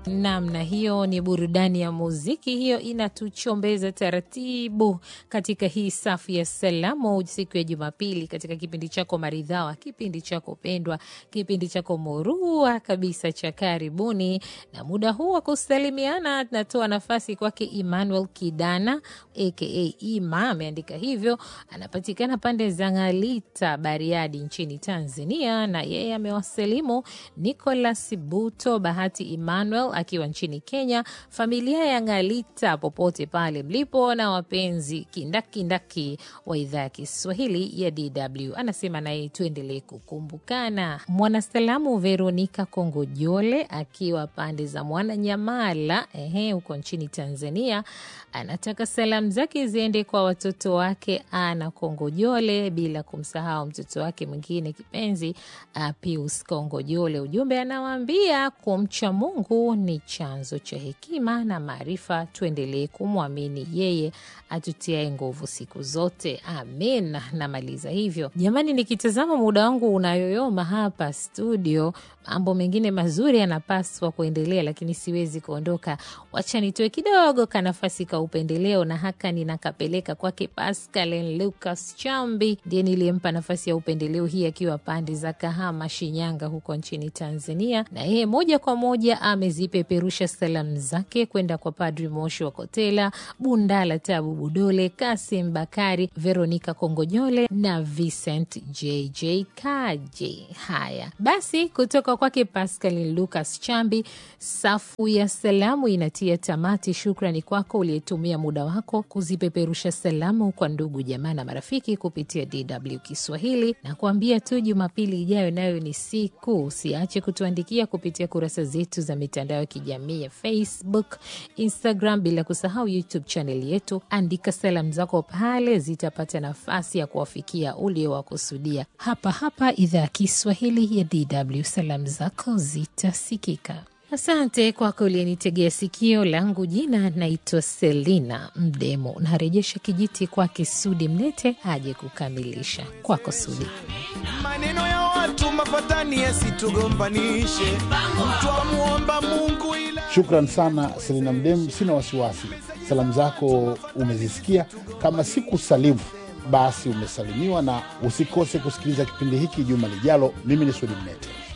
Namna hiyo ni burudani ya muziki, hiyo inatuchombeza taratibu katika hii safu ya salamu siku ya Jumapili, katika kipindi chako maridhawa, kipindi chako pendwa, kipindi chako murua kabisa cha karibuni. Na muda huu wa kusalimiana, natoa nafasi kwake Emmanuel Kidana aka Ima, ameandika hivyo, anapatikana pande za Ng'alita, Bariadi nchini Tanzania, na yeye amewasalimu Nicolas Buto, Bahati Emmanuel akiwa nchini Kenya, familia ya Ng'alita popote pale mlipo, na wapenzi kindakindaki wa idhaa ya Kiswahili ya DW. Anasema naye tuendelee kukumbukana. Mwanasalamu Veronika Kongojole akiwa pande za Mwananyamala ehe, huko nchini Tanzania, anataka salamu zake ziende kwa watoto wake Ana Kongojole, bila kumsahau mtoto wake mwingine kipenzi Pius Kongojole. Ujumbe anawaambia kumcha Mungu ni chanzo cha hekima na maarifa, tuendelee kumwamini yeye atutiae nguvu siku zote, amen. Namaliza hivyo jamani, nikitazama muda wangu unayoyoma hapa studio, mambo mengine mazuri yanapaswa kuendelea, lakini siwezi kuondoka. Wacha nitoe kidogo ka nafasi ka upendeleo, na haka ninakapeleka kwake Pascal Lucas Chambi, ndiye niliyempa nafasi ya upendeleo hii akiwa pande za Kahama, Shinyanga huko nchini Tanzania, na yeye moja kwa moja amezipeperusha salamu zake kwenda kwa Padri Moshi wa Kotela, Bundala Tabu Budole, Kasim Bakari, Veronika Kongojole na Vincent JJ Kaje. Haya basi, kutoka kwake Pascal Lucas Chambi, safu ya salamu inatia tamati. Shukrani kwako uliyetumia muda wako kuzipeperusha salamu kwa ndugu jamaa na marafiki kupitia DW Kiswahili, na kuambia tu Jumapili ijayo nayo ni siku. Usiache kutuandikia kupitia kurasa zetu za mitandao ya kijamii ya Facebook, Instagram, bila kusahau YouTube chaneli yetu. Andika salamu zako pale, zitapata nafasi ya kuwafikia uliowakusudia. Hapa hapa idhaa ya Kiswahili ya DW, salamu zako zitasikika. Asante kwako uliyenitegea sikio. Langu jina naitwa Selina Mdemo. Narejesha kijiti kwake Sudi Mnete aje kukamilisha. Kwako Sudi. Maneno ya watu mafatani yasitugombanishe, mtu amuomba Mungu ila Shukran sana Selina Mdem, sina wasiwasi. Salamu zako umezisikia, kama siku salimu basi umesalimiwa, na usikose kusikiliza kipindi hiki juma lijalo. Mimi ni Sudi Mnete.